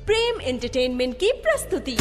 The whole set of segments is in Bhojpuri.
प्रेम एंटरटेनमेंट की प्रस्तुति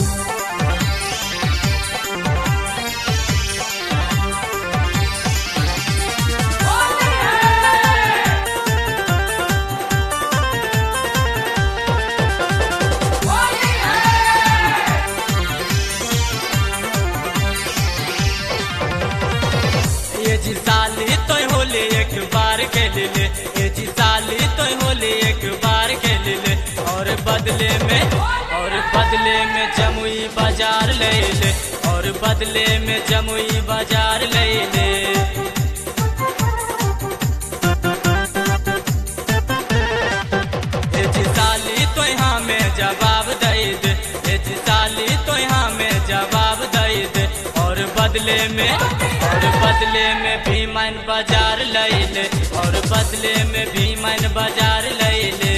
ये जी साली तो होले एक बार के ले ले ये जी साली तो होले एक बार के ले ले और बदले में और बदले में जमुई बाजार ले ले और बदले में जमुई बाजार ले ले ये जी साली तो यहाँ में जवाब दे दे ये जी साली तो यहाँ में जवाब दे दे और बदले में और बदले में भी मन बाजार ले ले और बदले में भी मन बाजार ले ले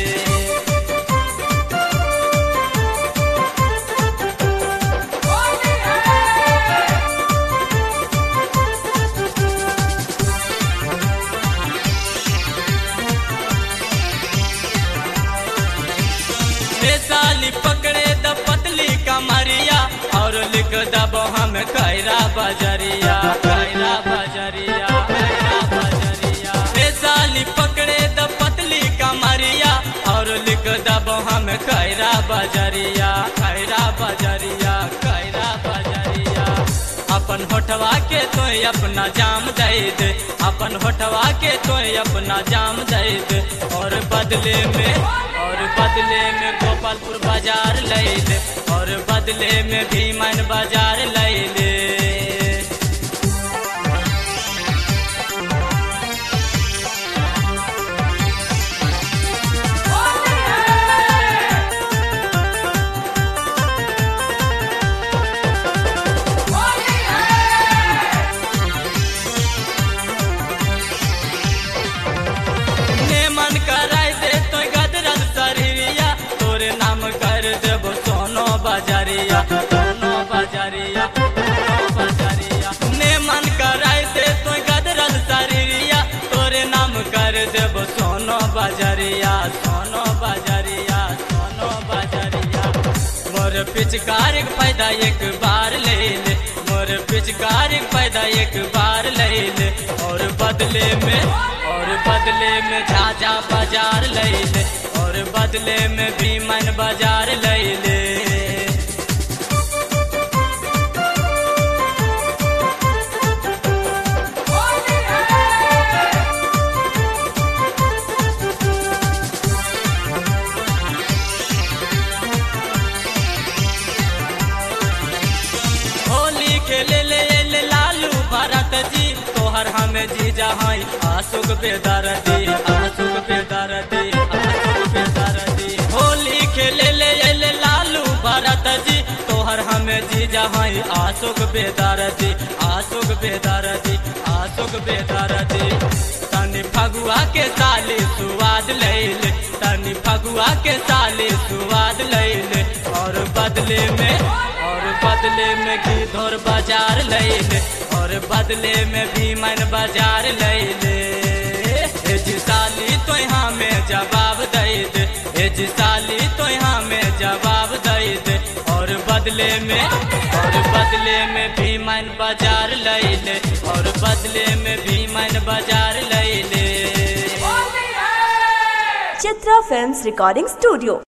ए साली पकड़े द पतली कमरिया और लिख दब हम कैरा बजरिया कैरा बजरिया कैरा बजरिया ए साली पकड़े द पतली कमरिया और लिख दब हम कैरा बजरिया कैरा बजरिया कैरा बजरिया अपन होठवा के तो अपना जाम दे दे अपन होठवा के तो अपना जाम दे दे और बदले में और बदले में गोपालपुर बाजार ले ले और बदले में भीमन बाजार ले ले ने मन कराई दे तो गदरल शरीरिया तोरे नाम कर देबो सोनो बाजारिया सोनो बाजारिया सोनो बाजारिया ने मन कराई दे तो गदरल शरीरिया तोरे नाम कर देबो सोनो बाजारिया सोनो बाजारिया सोनो बाजारिया मोर पिचकारी के फायदा एक बार ले ले मोर पिचकारी के फायदा एक बार ले ले और बदले में और बदले में झाझा बाजार ले ले और बदले में भीमन बाजार ले ले होली खेले ले ले लालू भरत जी तोहर हमें जीजा हई आशुक बेदर दी आशुक बेदर दी आशुक बेदर दी होली खेले ले ले लालू भरत जी तोहर हमें जीजा हई आशुक बेदर दी आशुक बेदर दी आशुक बेदर दी तनी फगुआ के साली सुवाद ले ले तनी फगुआ के साली सुवाद ले ले और बदले में और बदले में घी धोर बाजार ले ले और बदले में भीमन बाजार ले ले ए जी साली तो यहाँ में जवाब दे दे ए जी साली तो यहाँ में जवाब दे दे और बदले में और बदले में भीमन बाजार ले ले और बदले में भीमन बाजार ले ले चित्रा फिल्म्स रिकॉर्डिंग स्टूडियो